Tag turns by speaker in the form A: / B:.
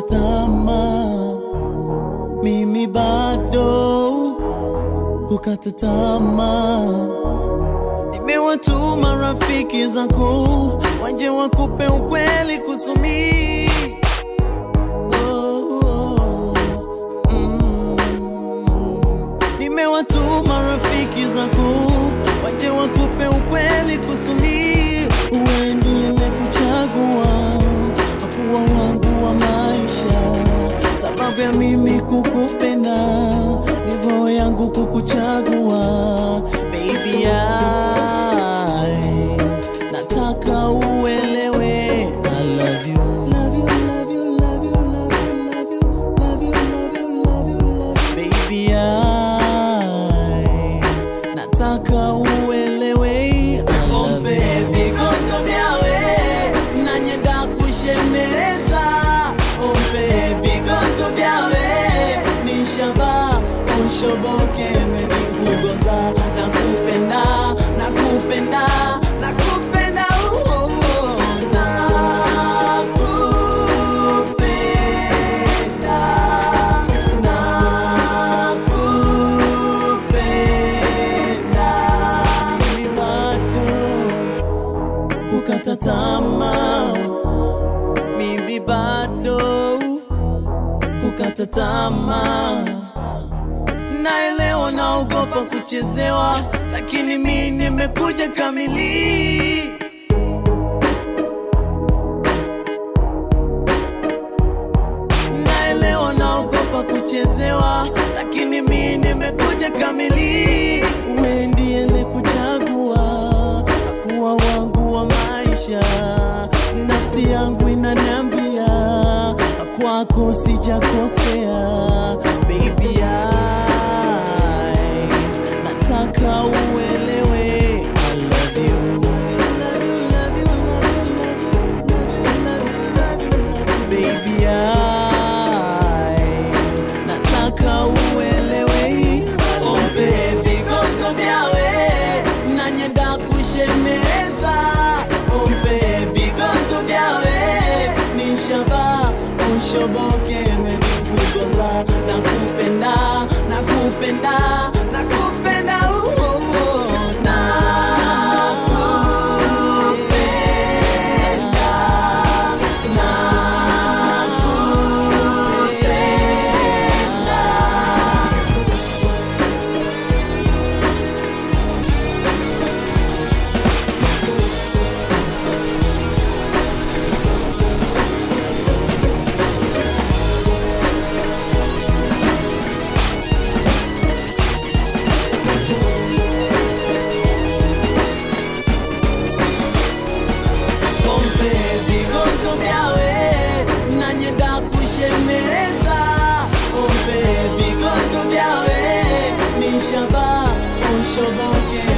A: tamaa, mimi bado kukata tamaa. Nimewatuma rafiki zangu waje wakupe ukweli kusumi oh, oh, mm. Nimewatuma rafiki zangu waje wakupe ukweli kusumi uendelee kuchagua kuwa wangu wa maisha, sababu ya mimi kukupenda ni roho yangu kukuchagua baby, I nataka uelewe I love you. Love you, love you, love you, love you, love you, love you, love you, love you, love you. Baby, I nataka uelewe I love you. Bigozo byawe nanyenda kushemeleza ombe bigozo byawe nishaba unshobokerwe nikugoza nakupenda nakupenda nakupenda oh, oh, oh. nakupenda nakupenda mimi bado kukata tamaa, mimi bado kukata tamaa. Naelewa naogopa kuchezewa, lakini mi nimekuja kamili. Naelewa naogopa kuchezewa, lakini mi nimekuja kamili. Wewe ndiye nikuchagua kuwa wangu wa maisha, nafsi yangu inaniambia kwako sijakosea, baby I nataka uelewe I love you. Love you, love you, love you, love you, love you, love you, love you, love you, baby I nataka uelewe oh baby gozo byawe nanyenda kushemeza oh baby gozo byawe nishaba ushobokerwe nikugoza nakupenda nakupenda nakupenda oh, oh, oh. nakupenda nakupenda Pompe vigozo vyawe nanyenda kushemeleza Pompe vigozo vyawe nishaba ushoboke